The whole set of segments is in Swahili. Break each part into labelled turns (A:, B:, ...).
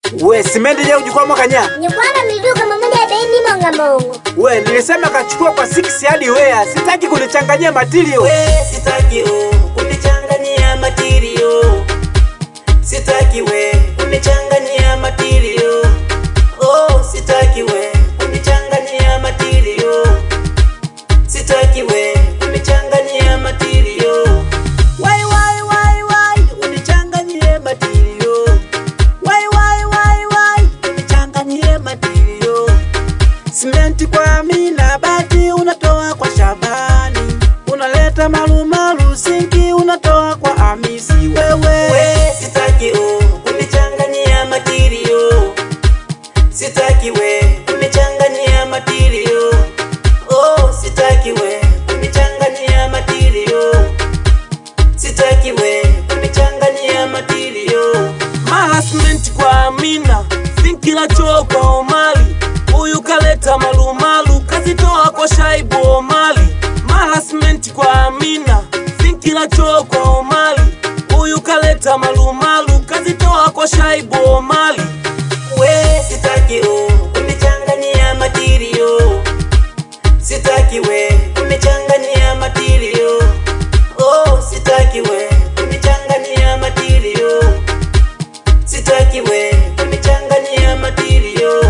A: We simende je ujukwa mwaka nya?
B: Nyikwamba miduka mamoja bendi monga mongo.
A: We nilisema kachukua kwa 6 hadi wea. Sitaki kunichanganyia material.
C: we sitaki o kunichanganyia matirio sitaki we kunichanganyia matirio oh sitaki we kunichanganyia matirio sitaki we kunichanganyia matirio wai wai wai wai unichanganyie matirio wai wai wai wai unichanganyie matirio simenti kwa Amina, bati unatoa kwa Shabani, unaleta malumalu, sinki unatoa kwa Hamisi. Wewe we, sitaki o kunichanganyia matirio, sitaki we kunichanganyia matirio, oh sitaki we kunichanganyia matirio, sitaki we kunichanganyia matirio. Harassment kwa Amina, sinki la choo kwa Omali, huyu kaleta malumalu, kazitoa kwa Shaibu Omali. Harassment kwa Amina, sinki la choo kwa Omali, huyu kaleta malumalu, kazitoa kwa Shaibu Omali. We sitaki o kunichanganyia matirio, sitaki we kunichanganyia matirio, oh sitaki we kunichanganyia matirio sitaki we kunichanganyia matirio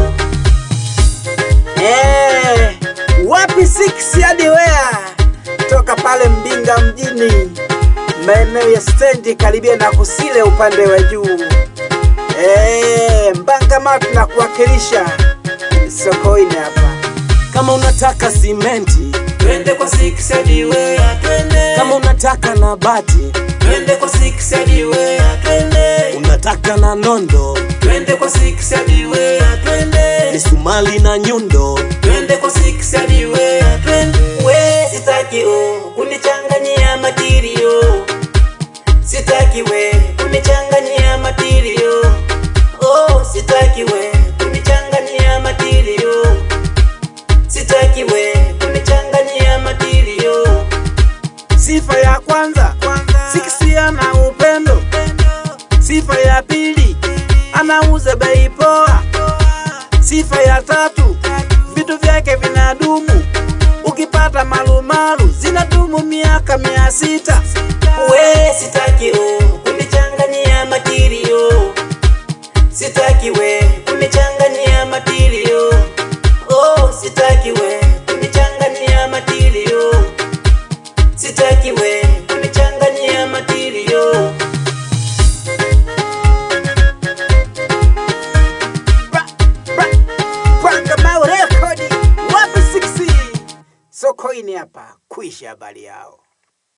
A: Eh, wapi 6 hadi wea? Toka pale Mbinga mjini, maeneo ya stendi karibia na kusile upande wa juu. Eh, Mbangama tunakuwakilisha sokoni hapa.
C: kama unataka simenti twende kwa six hadi wea twende kama unataka na bati twende kwa six hadi wea twende unataka na nondo twende kwa six hadi wea twende misumali na nyundo twende kwa six hadi wea twende we sitaki o kunichanganyia matirio sitaki we kunichanganyia matirio oh sitaki we kunichanganyia matirio sitaki we kunichanganyia matirio
A: Sifa ya kwanza, Six ana upendo. Sifa ya pili, anauza bei poa. Sifa ya tatu, vitu vyake vinadumu. Ukipata malumalu zinadumu miaka mia sita.
C: we sitaki o kunichanganyia matirio sitaki we kunichanganyia matirio oh sitaki we kunichanganyia matirio sitaki we kunichanganyia matirio
A: Bra, bra, Panga mawe rekodi, wapi 6 Sokoine hapa, kuisha habari yao.